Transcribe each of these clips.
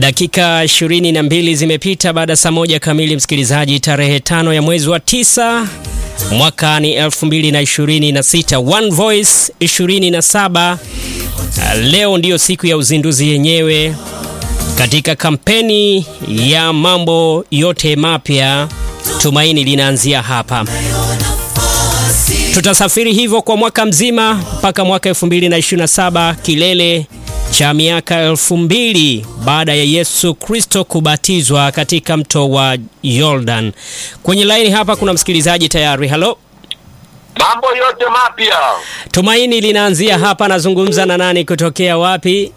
Dakika ishirini na mbili zimepita baada ya saa moja kamili, msikilizaji. Tarehe tano ya mwezi wa tisa mwaka ni 2026 One Voice 27. Leo ndiyo siku ya uzinduzi yenyewe katika kampeni ya mambo yote mapya. Tumaini linaanzia hapa. Tutasafiri hivyo kwa mwaka mzima mpaka mwaka 2027, kilele cha miaka elfu mbili baada ya Yesu Kristo kubatizwa katika mto wa Jordan. Kwenye laini hapa kuna msikilizaji tayari. Halo, mambo yote mapya. Tumaini linaanzia hapa. Nazungumza na nani kutokea wapi?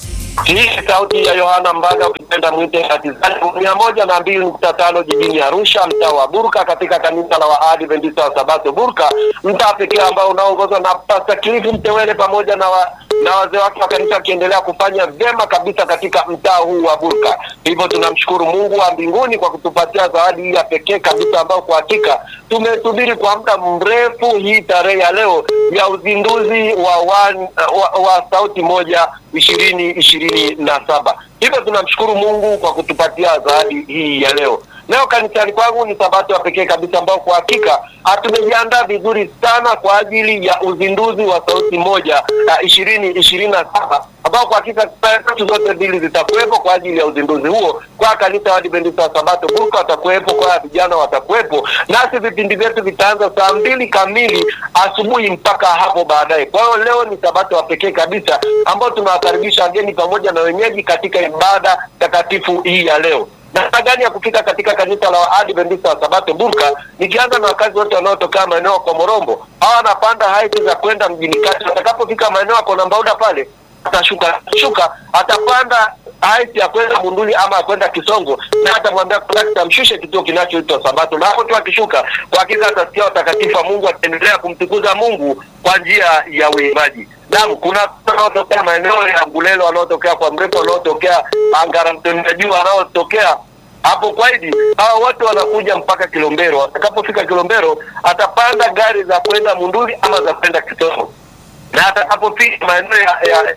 Hii sauti ya Yohana Mbaga, ukipenda mwite Hatizani, mia moja na mbili nukta tano jijini Arusha, mtaa wa Burka, katika kanisa la Waadventista wa Sabato Burka, mtaa pekee ambao unaongozwa na Pasta Kilifu Mtewele pamoja na wa, na wazee wake wa kanisa wakiendelea kufanya vyema kabisa katika mtaa huu wa Burka. Hivyo tunamshukuru Mungu wa mbinguni kwa kutupatia zawadi hii ya pekee kabisa, ambayo kwa hakika tumesubiri kwa muda mrefu, hii tarehe ya leo ya uzinduzi wa, one, wa, wa sauti moja ishirini ishirini na saba. Hivyo tunamshukuru Mungu kwa kutupatia zawadi hii ya leo. Leo kanisani kwangu ni sabato ya pekee kabisa ambao kwa hakika tumejiandaa vizuri sana kwa ajili ya uzinduzi wa sauti moja ishirini ishirini na saba ambao kwa hakika tatu zote mbili zitakuwepo kwa ajili ya uzinduzi huo. Kwa kanisa wa Adventista wa Sabato Burka watakuwepo, kwa vijana watakuwepo, nasi vipindi vyetu vitaanza saa mbili kamili asubuhi mpaka hapo baadaye. Kwa hiyo leo ni sabato ya pekee kabisa ambao tunawakaribisha wageni pamoja na wenyeji katika ibada takatifu hii ya leo. Namna gani ya kufika katika kanisa la Adventista wa Sabato Burka? Nikianza na wakazi wote wanaotokea maeneo ya Komorombo, hawa wanapanda haiti za kwenda mjini kati. Watakapofika maeneo ya Konambauda pale atashuka shuka, atapanda haiti ya kwenda Munduli ama ya kwenda Kisongo, na atamwambia kondakta amshushe kituo kinachoitwa Sabato, na hapo tu akishuka, kwa hakika atasikia watakatifu wa Mungu, ataendelea kumtukuza Mungu kwa njia ya uimbaji. Naam, kuna wanaotokea maeneo ya Ngulelo, wanaotokea kwa mrefu, wanaotokea Ngaramtoni ya juu, wanaotokea hapo Kwaidi, hao wote wanakuja mpaka Kilombero. Atakapofika Kilombero, atapanda gari za kwenda Munduli ama za kwenda Kisongo, na atakapofika maeneo ya, ya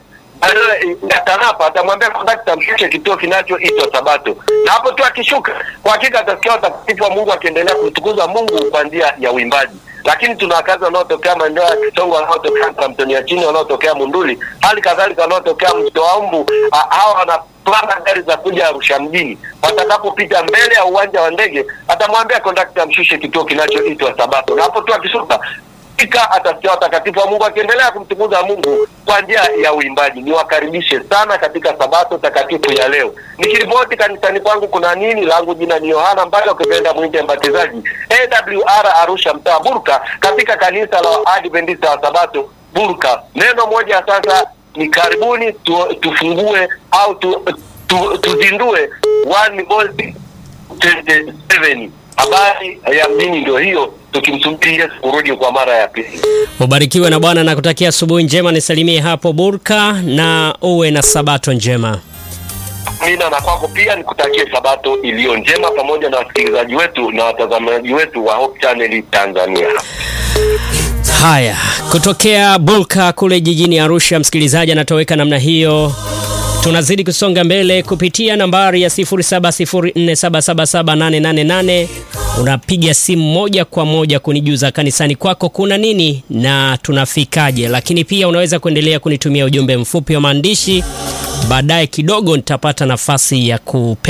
ya Tanapa atamwambia kondakta mshushe kituo kinachoitwa Sabato, na hapo tu akishuka, kwa hakika atasikia watakatifu wa Mungu akiendelea kumtukuza Mungu kwa njia ya uimbaji. Lakini tuna wakazi wanaotokea maeneo ya Kisongo, wanaotokea Kamtoni ya chini, wanaotokea Munduli, hali kadhalika wanaotokea Mtoaumbu. Hawa wanapanda gari za kuja Arusha mjini. Watakapopita mbele ya uwanja wa ndege, atamwambia kondakta mshushe kituo kinachoitwa Sabato, na hapo tu akishuka atasikia watakatifu wa Mungu akiendelea kumtukuza Mungu kwa njia ya uimbaji. Niwakaribishe sana katika sabato takatifu ya leo. Nikiripoti kanisani kwangu kuna nini, langu jina ni Yohana Mbaga, ukipenda mwite mbatizaji, AWR Arusha, mtaa Burka, katika kanisa la Adventista wa Sabato Burka. Neno moja sasa ni karibuni tu, tufungue au tu, tu, tuzindue One Voice 27. Habari ya mjini ndio hiyo tukimsubiri Yesu kurudi kwa mara ya pili. Ubarikiwe na Bwana na kutakia asubuhi njema, nisalimie hapo Burka na uwe na sabato njema. Amina, na kwako pia nikutakie sabato iliyo njema, pamoja na wasikilizaji wetu na watazamaji wetu wa Hope Channel Tanzania. Haya, kutokea Burka kule jijini Arusha, msikilizaji anatoweka namna hiyo. Tunazidi kusonga mbele kupitia nambari ya 0704777888. Unapiga simu moja kwa moja kunijuza kanisani kwako kuna nini na tunafikaje, lakini pia unaweza kuendelea kunitumia ujumbe mfupi wa maandishi. Baadaye kidogo nitapata nafasi ya kupe